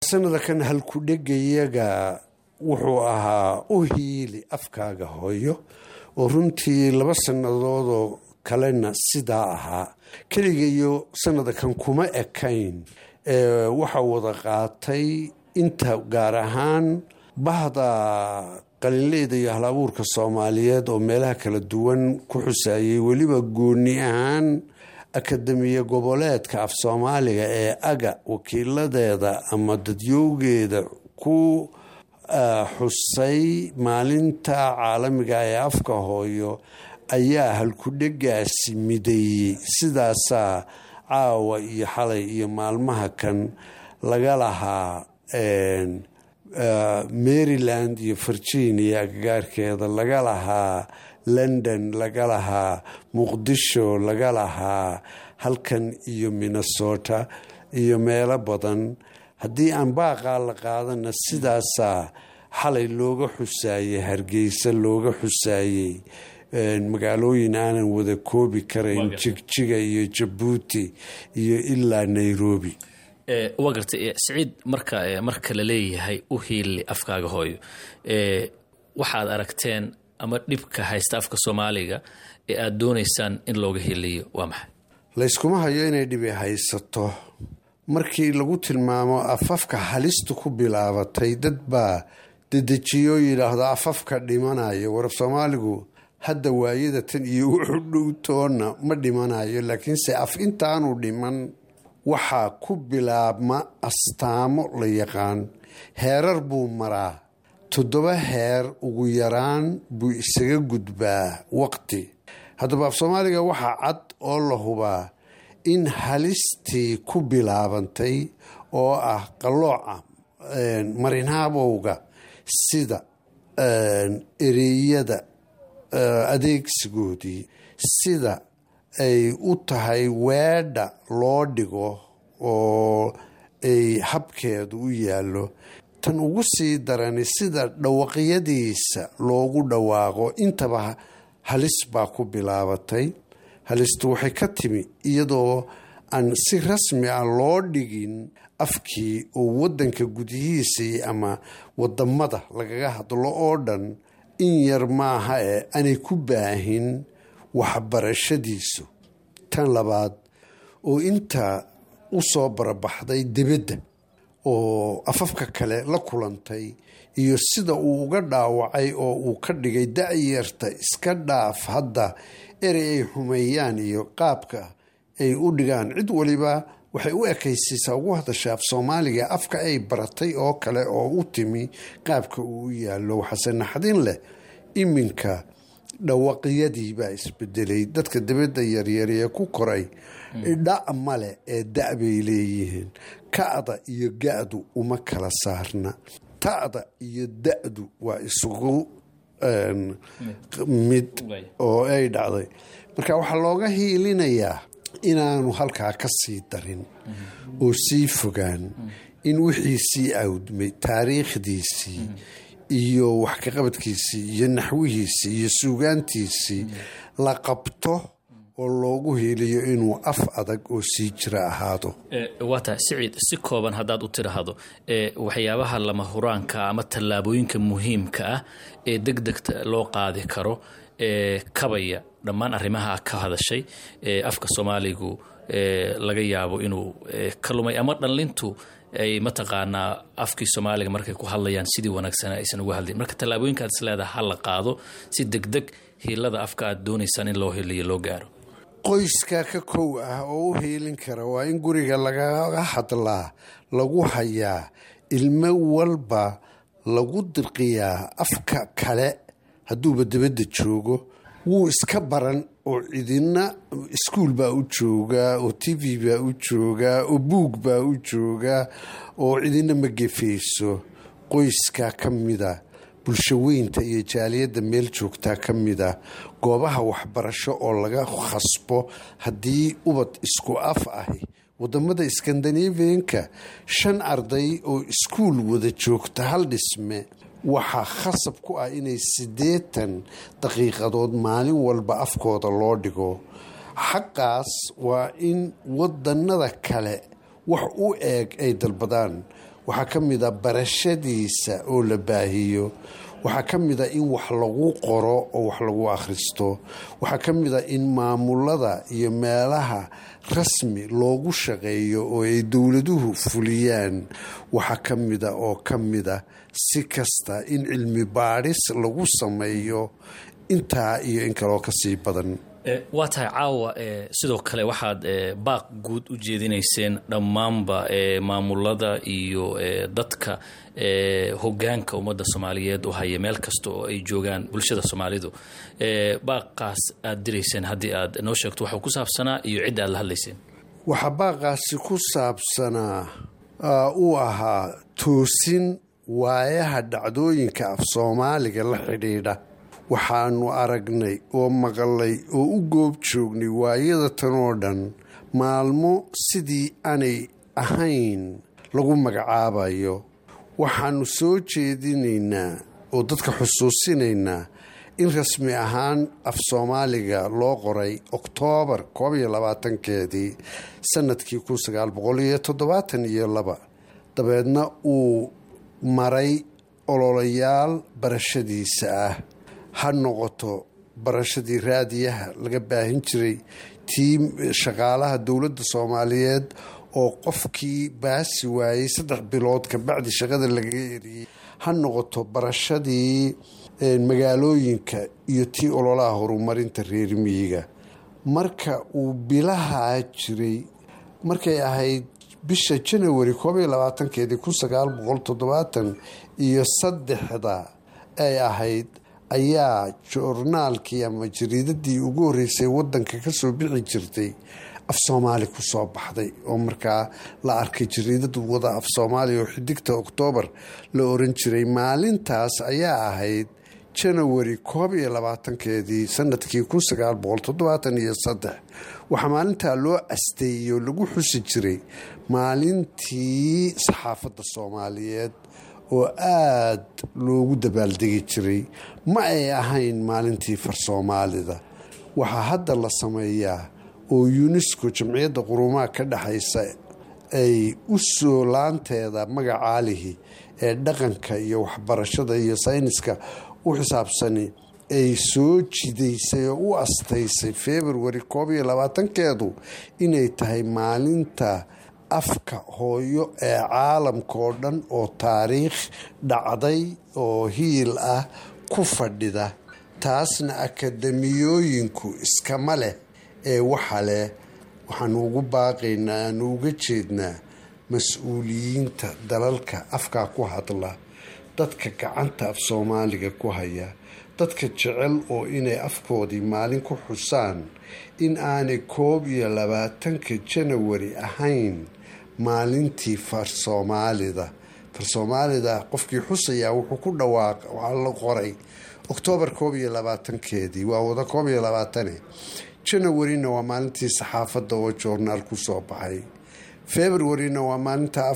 sanada kan halkudhegayaga wuxuu ahaa u hiili afkaaga hooyo oo runtii laba sannadoodoo kalena sidaa ahaa keligayo sanada kan kuma ekayn waxaa wada qaatay inta gaar ahaan bahda qalinleyda iyo halabuurka soomaaliyeed oo meelaha kala duwan ku xusaayay weliba gooni ahaan akademiya goboleedka af soomaaliga ee aga wakiiladeeda ama dadyowgeeda ku xusay maalinta caalamiga ee afka hooyo ayaa halkudhegaasi mideeyey sidaasaa caawa iyo xalay iyo maalmaha kan laga lahaa maryland iyo virginia agagaarkeeda laga lahaa london laga lahaa muqdisho laga lahaa halkan iyo minnesota iyo meelo badan haddii aan baaqaa la qaadana sidaasaa xalay looga xusaayey hargeysa looga xusaayey magaalooyin aanan wada koobi karayn jigjiga iyo jabuuti iyo ilaa nairobi waa gartay siciid marka marka la leeyahay u hiili afkaaga hooyo waxaad aragteen ama dhibka haysta afka soomaaliga ee aada doonaysaan in looga hiiliyo waa maxay layskuma hayo inay dhibi haysato markii lagu tilmaamo afafka halista ku bilaabatay dad baa dedejiyoo yidhaahdo afafka dhimanayo warab soomaaligu hadda waayada tan iyo wuxuu dhowtoona ma dhimanayo laakiinse af intaanu dhiman waxaa ku bilaabma astaamo la yaqaan heerar buu maraa toddoba heer ugu yaraan buu isaga gudbaa waqti haddaba af soomaaliga waxaa cad oo la hubaa in halistii ku bilaabantay oo ah qallooca marinhaabowga sida ereyada adeegsigoodii sida ay u tahay weedha loo dhigo oo ay habkeedu u yaallo tan ugu sii darani sida dhawaqyadiisa loogu dhawaaqo intaba halis baa ku bilaabatay halistu waxay ka timi iyadoo aan si rasmi ah loo dhigin afkii oo waddanka gudihiisii ama wadamada lagaga hadlo oo dhan in yar maaha ee aanay ku baahin waxbarashadiisu tan labaad oo inta u soo barabaxday dibadda oo afafka kale la kulantay iyo sida uu uga dhaawacay oo uu ka dhigay da-yarta iska dhaaf hadda erey ay xumeeyaan iyo qaabka ay u dhigaan cid waliba waxay u ekaysiisaa ugu hadasha af soomaaliga afka ay baratay oo kale oo u timi qaabka uu u yaallo waxaase naxdin leh iminka dhawaqyadii baa isbedelay dadka dibadda yaryar ee ku koray dha male ee da bay leeyihiin ka'da iyo ga-du uma kala saarna ta'da iyo da-du waa isugu mid oo ay dhacday marka waxaa looga hiilinayaa inaanu halkaa ka sii darin oo sii fogaan in wixii sii awdmay taariikhdiisii iyo wax ka qabadkiisii iyo naxwihiisii iyo suugaantiisii la qabto oo loogu hiiliyo inuu af adag oo sii jira ahaado waa tahay siciid si kooban haddaad u tidhaahdo waxyaabaha lama huraanka ama tallaabooyinka muhiimka ah ee deg degta loo qaadi karo ee kabaya dhammaan arrimaha ka hadashay ee afka soomaaligu laga yaabo inuu ka lumay ama dhallintu ay mataqaanaa afkii soomaaliga markay ku hadlayaan sidii wanaagsan aysan uga hadlayn marka tallaabooyinka aad is leedaha ha la qaado si deg deg hiilada afka aad doonaysaan in loo hiliyo loo gaaro qoyska ka kow ah oo u hiilin kara waa in guriga lagaga hadlaa lagu hayaa ilmo walba lagu dirqiyaa afka kale hadduuba dibadda joogo wuu iska baran oo cidina iskuul baa u joogaa oo t v baa u joogaa oo buug baa u joogaa oo cidina ma gefayso qoyska ka mida bulshaweynta iyo jaaliyadda meel joogtaa ka mida goobaha waxbarasho oo laga khasbo haddii ubad isku af ahi wadamada skandinavianka shan arday oo iskuul wada joogta hal dhisme waxaa khasab ku ah inay siddeetan daqiiqadood maalin walba afkooda loo dhigo xaqaas waa in wadanada kale wax u eeg ay dalbadaan waxaa ka mid a barashadiisa oo la baahiyo waxaa ka mid a in wax lagu qoro oo wax lagu akhristo waxaa ka mid a in maamulada iyo meelaha rasmi loogu shaqeeyo oo ay dowladuhu fuliyaan waxaa ka mida oo ka mida si kasta in cilmi baadhis lagu sameeyo intaa iyo in kaloo kasii badan waa tahay caawa sidoo kale waxaad baaq guud u jeedinayseen dhammaanba maamulada iyo dadka hogaanka ummadda soomaaliyeed u haya meel kasta oo ay joogaan bulshada soomaalidu baaqaas aad dirayseen haddii aad noo sheegto waxuu ku saabsanaa iyo cidda aad la hadlayseen waxaa baaqaasi ku saabsanaa uu ahaa toosin waayaha dhacdooyinka af soomaaliga la xidhiidha waxaanu aragnay oo maqalay oo u goob joognay waayada tan oo dhan maalmo sidii aanay ahayn lagu magacaabayo waxaanu soo jeedinaynaa oo dadka xusuusinaynaa in rasmi ahaan af soomaaliga loo qoray oktoobar koob iyo labaatankeedii sanadkii kun sagaal boqol iyo toddobaatan iyo laba dabeedna uu maray ololayaal barashadiisa ah ha noqoto barashadii raadiyaha laga baahin jiray tii shaqaalaha dowladda soomaaliyeed oo qofkii baasi waayey saddex bilood kabacdi shaqada lagaga eriyey ha noqoto barashadii magaalooyinka iyo tii ololaha horumarinta reer miyiga marka uu bilahaa jiray markay ahayd bisha janawari koob iyo labaatankeedii kun sagaal boqol toddobaatan iyo saddexda ay ahayd ayaa joornaalkii ama jariidadii ugu horreysay wadanka kasoo bixi jirtay af soomaali kusoo baxday oo markaa la arkay jariidada wada af soomaaliya oo xidigta oktoobar la oran jiray maalintaas ayaa ahayd janawari koob iyo labaatankeedii sanadkii kun sagaal boqol toddobaatan iyo saddex waxaa maalintaa loo asteeyey oo lagu xusi jiray maalintii saxaafadda soomaaliyeed oo aada loogu dabaaldegi jiray ma ay ahayn maalintii far soomaalida waxaa hadda la sameeyaa oo unesco jamciyadda qurumaha ka dhexaysa ay u soo laanteeda magacaalihi ee dhaqanka iyo waxbarashada iyo sayniska u xisaabsani ay soo jidaysay oo u astaysay februari koob iyo labaatankeedu inay tahay maalinta afka hooyo ee caalamka oo dhan oo taariikh dhacday oo hiil ah ku fadhida taasna akademiyooyinku iskama leh ee waxa leh waxaanu ugu baaqaynaa aanu uga jeednaa mas-uuliyiinta dalalka afkaa ku hadla dadka gacanta af soomaaliga ku haya dadka jecel oo inay afkoodii maalin ku xusaan in aanay koob iyo labaatanka janawari ahayn maalintii far soomaalida far soomaalida qofkii xusayaa wuxuu ku dhawaaq waxaa la qoray oktoobar koob iyo labaatankeedii waa wada koob iyo labaatane janawarina waa maalintii saxaafadda oo joornaal ku soo baxay februarina waa maalinta